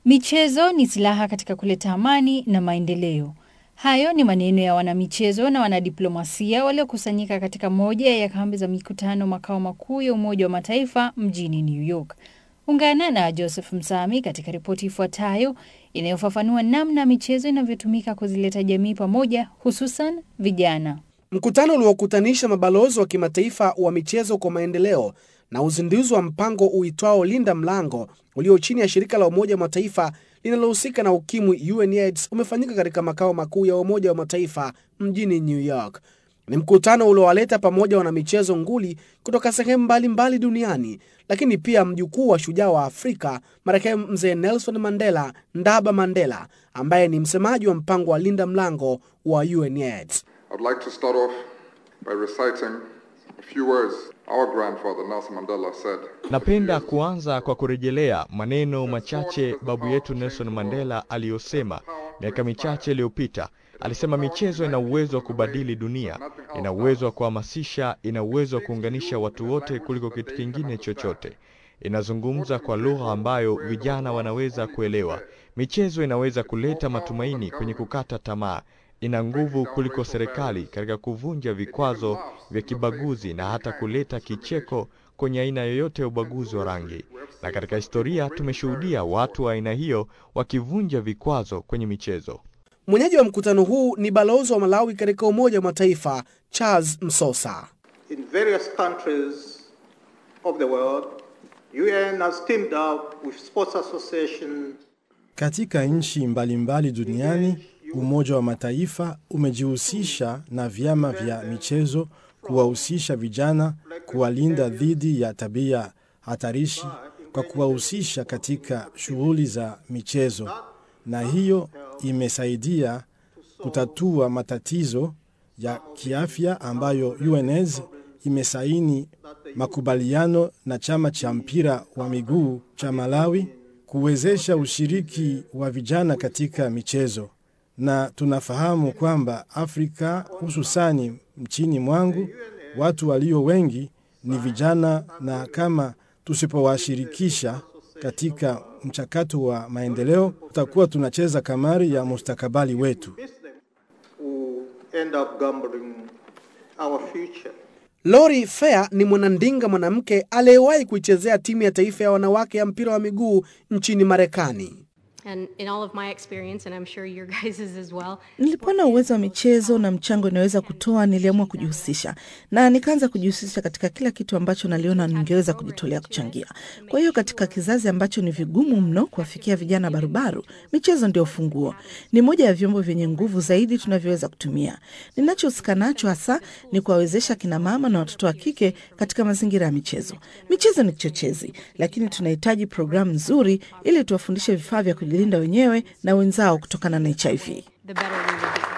Michezo ni silaha katika kuleta amani na maendeleo. Hayo ni maneno ya wanamichezo na wanadiplomasia waliokusanyika katika moja ya kambi za mikutano makao makuu ya Umoja wa Mataifa mjini New York. Ungana na Joseph Msami katika ripoti ifuatayo inayofafanua namna michezo inavyotumika kuzileta jamii pamoja, hususan vijana. Mkutano uliokutanisha mabalozi wa kimataifa wa michezo kwa maendeleo na uzinduzi wa mpango uitwao Linda Mlango ulio chini ya shirika la Umoja wa Mataifa linalohusika na ukimwi UNAIDS umefanyika katika makao makuu ya Umoja wa Mataifa mjini New York. Ni mkutano uliowaleta pamoja wanamichezo nguli kutoka sehemu mbalimbali duniani, lakini pia mjukuu wa shujaa wa Afrika marehemu Mzee Nelson Mandela Ndaba Mandela, ambaye ni msemaji wa mpango wa Linda Mlango wa UNAIDS. I'd like to start off by reciting a few words our grandfather Nelson Mandela said. Napenda kuanza kwa kurejelea maneno machache babu yetu Nelson Mandela aliyosema miaka michache iliyopita. Alisema michezo ina uwezo wa kubadili dunia, ina uwezo wa kuhamasisha, ina uwezo wa kuunganisha watu wote kuliko kitu kingine chochote. Inazungumza kwa lugha ambayo vijana wanaweza kuelewa. Michezo inaweza kuleta matumaini kwenye kukata tamaa. Ina nguvu kuliko serikali katika kuvunja vikwazo vya kibaguzi na hata kuleta kicheko kwenye aina yoyote ya ubaguzi wa rangi. Na katika historia tumeshuhudia watu wa aina hiyo wakivunja vikwazo kwenye michezo. Mwenyeji wa mkutano huu ni balozi wa Malawi katika Umoja wa Mataifa Charles Msosa. In various countries of the world, UN has teamed up with sports associations Katika nchi mbalimbali duniani, Umoja wa Mataifa umejihusisha na vyama vya michezo kuwahusisha vijana, kuwalinda dhidi ya tabia hatarishi kwa kuwahusisha katika shughuli za michezo, na hiyo imesaidia kutatua matatizo ya kiafya ambayo UNAIDS imesaini makubaliano na chama cha mpira wa miguu cha Malawi kuwezesha ushiriki wa vijana katika michezo, na tunafahamu kwamba Afrika hususani nchini mwangu watu walio wengi ni vijana, na kama tusipowashirikisha katika mchakato wa maendeleo, tutakuwa tunacheza kamari ya mustakabali wetu. who end up gambling our future. Lori Fair ni mwanandinga mwanamke aliyewahi kuichezea timu ya taifa ya wanawake ya mpira wa miguu nchini Marekani. And in all of my experience, and I'm sure your guys's as well, Nilipoona uwezo wa michezo na mchango inaweza kutoa, niliamua kujihusisha na nikaanza kujihusisha katika kila kitu ambacho naliona ningeweza kujitolea kuchangia. Kwa hiyo katika kizazi ambacho ni vigumu mno kuwafikia vijana barubaru, michezo ndio funguo. Ni moja ya vyombo vyenye nguvu zaidi tunavyoweza kutumia. Ninachohusika nacho hasa ni kuwawezesha kina mama na watoto wa kike katika mazingira ya michezo. Michezo ni kichochezi, lakini tunahitaji programu nzuri ili tuwafundishe vifaa vya kujilinda wenyewe na wenzao kutokana na HIV. the better we will be.